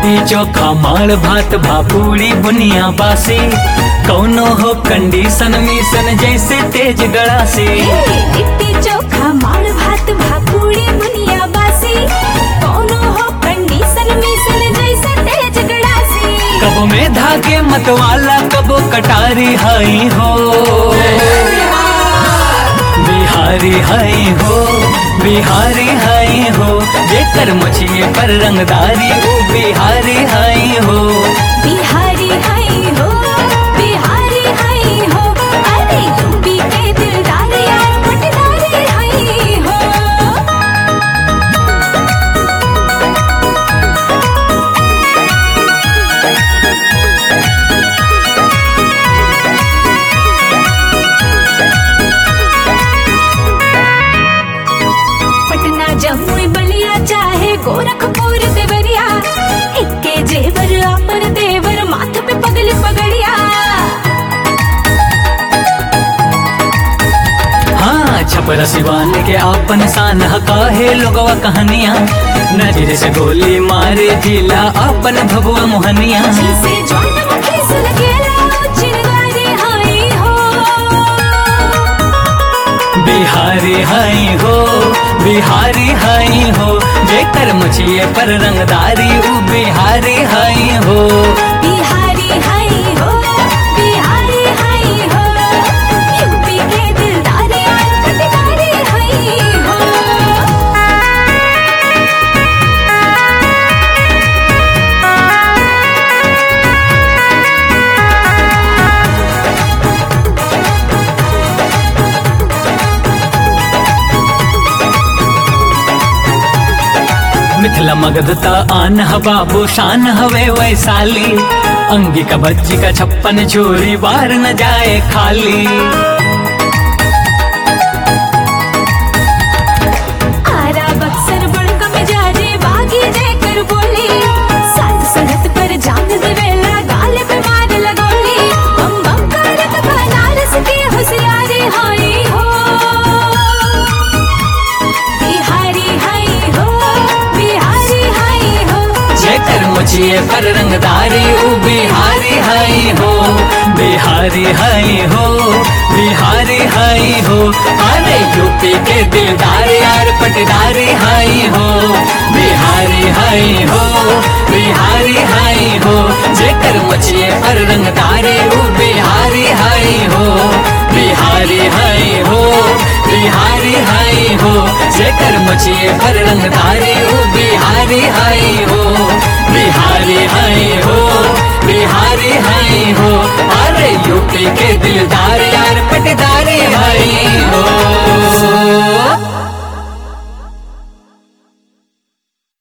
लिट्टी चोखा माड़ भात भापूरी बुनिया बासी कौनो हो कंडीशन मिशन जैसे तेज गड़ासी लिट्टी चोखा माड़ भात भाकुड़ी बुनिया बासी कोनो हो कंडीशन मिशन जैसे तेज गड़ासी कब में धागे मतवाला कबो कटारी हाई हो बिहारी हाई हो बिहारी हाई हो जेकर मछिए पर रंगदारी वो बिहारी हाई हो बिहारी हाई हो बिहारी हाई हो अरे यूपी के दिलदार यार पटदारी हाई हो पटना जमुई बलिया चाहे गोरखपुर देवरिया इक्के जेवर आपर देवर माथ पे पगल पगड़िया हाँ छपरा सिवान के आपन शान काहे लोगवा कहानियां नजर से गोली मारे जिला अपन भगवा मोहनिया जिसे ज्वान मुखी सुन गेला चिरगारी हाई हो बिहारी हाई हो बिहारी हाई हो जेकर मछिए पर रंगदारी उ बिहारी हाई हो बिहारी हाई हो बिहारी हाई हो यूपी के दिलदार यार पटदारी हाई हो मिथिला मगधता आन ह बाबू शान हवे वैशाली अंगी का बच्ची का छप्पन चोरी बार न जाए खाली आरा बक्सर बड़का मिजाजे बागी देकर बोली साथ संगत पर जान देवेला गाल पे मार लगोली बम बम करत बनारस के होशियारी हाई हो बिहारी हाई हो बिहारी हाई हो जेकर मुझिए पर रंगदारी उ बिहारी हाई हो बिहारी हाई हो बिहारी हाई हो अरे यूपी के दिलदार यार पटदारी हाई हो बिहारी हाई हो बिहारी हाई हो जेकर मुझिए पर रंगदारी उ बिहारी हाई हो बिहारी हाई हो बिहारी हाई हो जेकर मुझिए पर रंगदारी उ बिहारी हाई हो बिहारी हाई हो